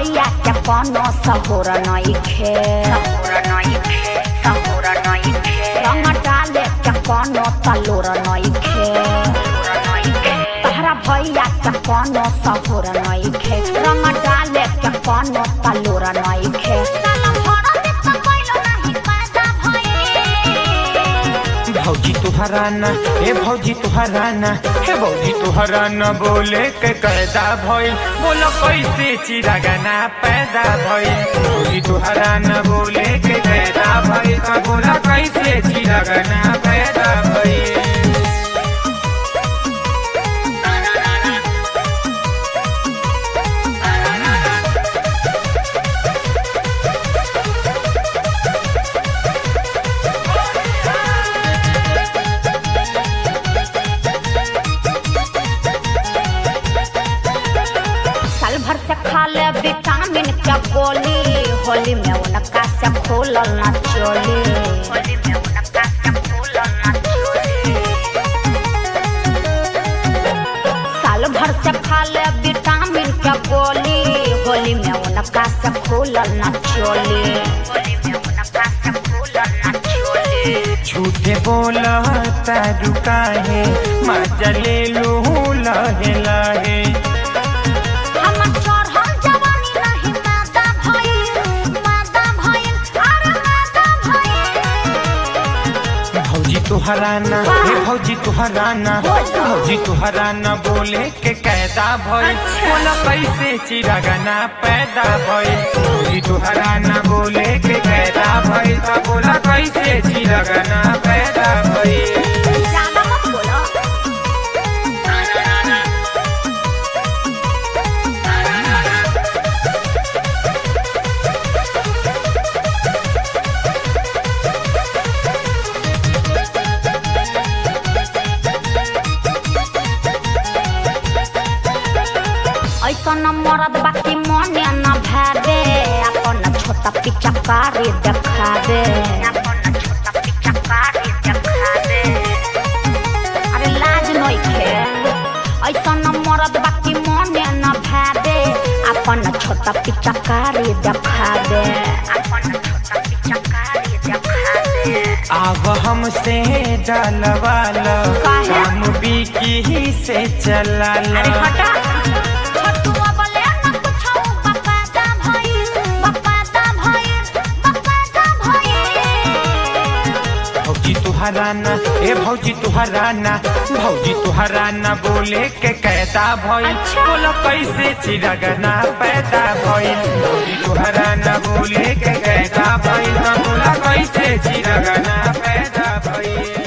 भैया के कोनो सहुर नइखे रंग डाले के कोनो तलोर नइखे तहरा भैया के कोनो सहुर नइखे रंग डाले के कोनो तलोर नइखे साला भरा देख कइलो नाही पैदा भइल भौजी तुहरा ना हे भौजी तुहरा ना हे भौजी तुहरा ना बोले के कैदा भइल बोलो कैसे चिरागाना पैदा भइल भौजी तुहरा ना बोले के कैदा भइल त बोला कैसे चिरागाना पैदा भइल साल भर से खा ले विटामिन के गोली होली में उनका से खोलल ना चोली होली में उनका से खोलल ना चोली साल भर से खा ले विटामिन के गोली होली में उनका से खोलल ना चोली होली में उनका से खोलल ना चोली झूठे बोला तारू काहे मजा ले लू लहे लहे हमर चढ़ल जवानी नहीं मादा भइल मादा भइल अरे मादा भइल भौजी तुहरा ना हे भौजी तुहरा ना भौजी तुहरा ना बोले के कैदा भइल बोला कैसे चिरागाना पैदा भइल भौजी तुहरा ना बोले के कैदा भइल त बोला कैसे चिरागाना पैदा भइल ज्यादा मत बोलो ऐसन मरद बाकी मने न भावे अपन छोटा पिचकारी देखा दे अपन छोटा पिचकारी देखा दे अरे लाज नइखे ऐसन मरद बाकी मने न भावे अपन छोटा पिचकारी देखा दे अपन छोटा पिचकारी देखा दे आव हमसे डलवालो काहे? हम बिकी से चला अरे हटा छोटुआ बोले न कुछो बकाता भइल बकाता भइल बकाता भइल भौजी तुहरा ना ए भौजी तुहरा ना भौजी तुहरा ना बोले के कैदा भइल अच्छा। बोलो कैसे चिरगना पैदा भइल भौजी तुहरा ना बोले के कैदा भइल त बोला कैसे चिरगना पैदा भइल